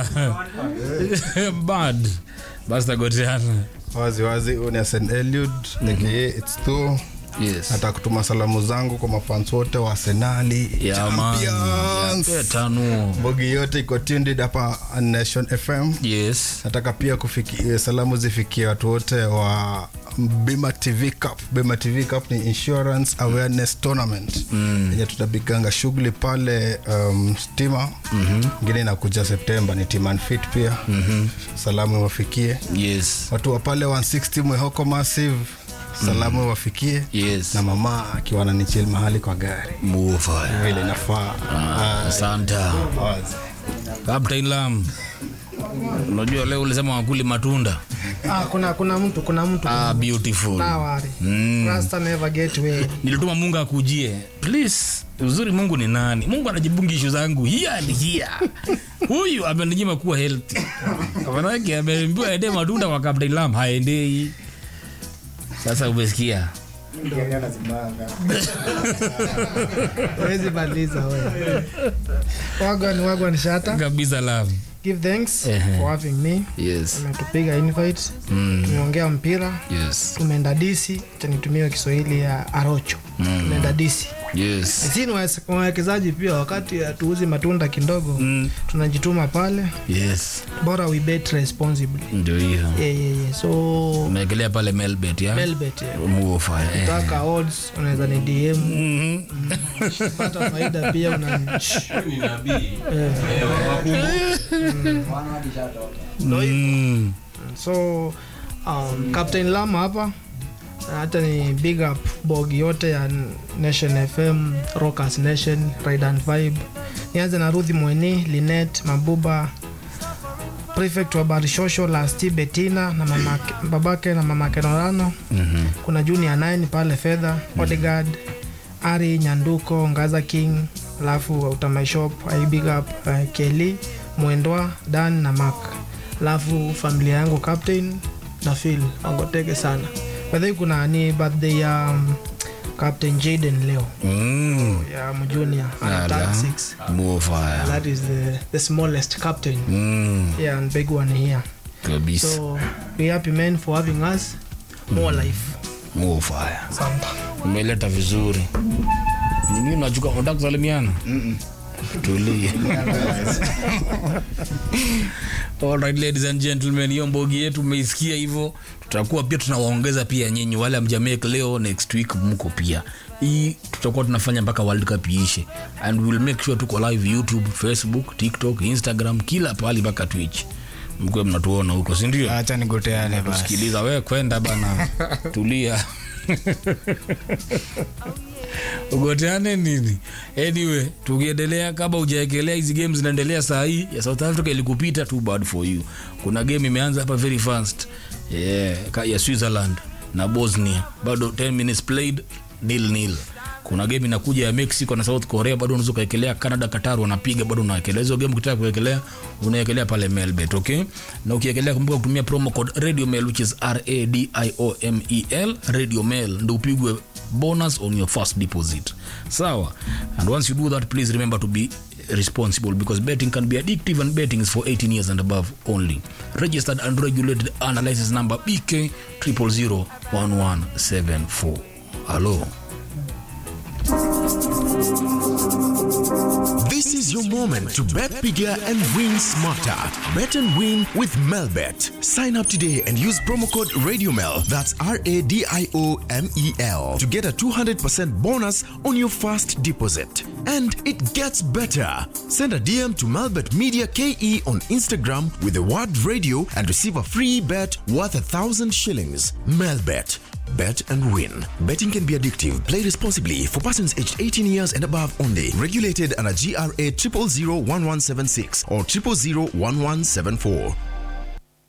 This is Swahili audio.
bad basta goteana wazi wazi huyu ni Hassan Eliud aka it's two yes nataka kutuma salamu zangu kwa mafans wote wa Arsenali ya man Champions. ya tano bogi yote iko tuned hapa Nation FM yes nataka pia kufikia salamu zifikie watu wote wa Bima TV Cup. Bima TV Cup ni insurance awareness tournament yenye tutapiganga shughuli pale um, stima ingine inakuja Septemba ni team and fit pia salamu iwafikie yes watu wa pale 160 Mwehoko Massive salamu iwafikie yes na mama akiwa ananichill mahali kwa gari mufa vile inafaa asanta Wazi. Captain Lam unajua leo ulisema wakuli matunda Ah, kuna kuna mtu kuna mtu ah, beautiful Tawari. Mm. Rasta never get way. nilituma mungu akujie please uzuri mungu ni nani mungu anajibungi ishu zangu hiya ni hiya huyu amenijima kuwa healthy manake ameambiwa ende matunda kwa Captain Lam haendei sasa umesikia Hawezi maliza wewe. Wagwan wagwan shata. kabisa Lam Give thanks Ehe. for having me. yes Umetupiga invite. Tumeongea mpira. yes Tumeenda disi. Acha nitumie Kiswahili ya Arocho. Tumeenda disi. yes Sisi ni waweze- wawekezaji pia wakati hatuuzi matunda kidogo. Mm. Tunajituma pale. yes Bora we bet responsibly. ndio hiyo Yeah, yeah, yeah. So umeekelea pale melbet ya Melbet. Yeah. muofa eh. Taka odds unaweza ni DM Mhm. pata faida pia una Mm. so um, captain lama hapa na hata ni big up bog yote ya nation fm rockers nation ride and vibe nianze na ruthi mweni linet mabuba prefect wa barishosho lasti betina na mamake, babake na mamake norano Mhm. kuna junior 9 pale fedha bodyguard ari nyanduko ngaza king alafu utamaishop i big up uh, keli mwendwa dan na mak alafu familia yangu captain na phil wangoteke sana bedhai kuna ni birthday ya um, captain jaden leo Mm. ya mjunior Ala. ana 6 muofa that is the, the smallest captain Mm. yeah and big one here kabisa so we happy men for having us more life muofa Asante. umeleta vizuri nini unachuka unataka kusalimiana tulie Alright, ladies and gentlemen hiyo mbogi yetu umeisikia hivyo tutakuwa pia tunawaongeza pia nyinyi wale amjamake leo next week mko pia hii tutakuwa tunafanya mpaka world cup iishe and we will make sure tuko live youtube facebook tiktok instagram kila pahali mpaka twitch mkuwe mnatuona huko sindio acha nigoteane basi sikiliza we kwenda bana tulia ugoteane nini anyway tukiendelea kama ujaekelea hizi game zinaendelea saa hii ya south africa ilikupita too bad for you kuna game imeanza hapa very fast yeah, ka- ya switzerland na bosnia bado 10 minutes played nil nil kuna game inakuja ya mexico na south korea bado unaweza ukaekelea canada qatar wanapiga bado unaekelea hizo game ukitaka kuekelea unaekelea pale melbet okay na ukiekelea kumbuka kutumia promo code radio mail which is radiomel radio mail ndo upigwe bonus on your first deposit sawa and once you do that please remember to be responsible because betting can be addictive and betting is for 18 years and above only registered and regulated analysis number bk 0001174 hello This is your moment to bet bigger and win smarter. Bet and win with Melbet. Sign up today and use promo code RadioMel, that's R A D I O M E L, to get a 200% bonus on your first deposit. And it gets better. Send a DM to Melbet Media KE on Instagram with the word radio and receive a free bet worth a thousand shillings. Melbet. Bet and win. Betting can be addictive. Play responsibly for persons aged 18 years and above only. Regulated under GRA 0001176 or 0001174.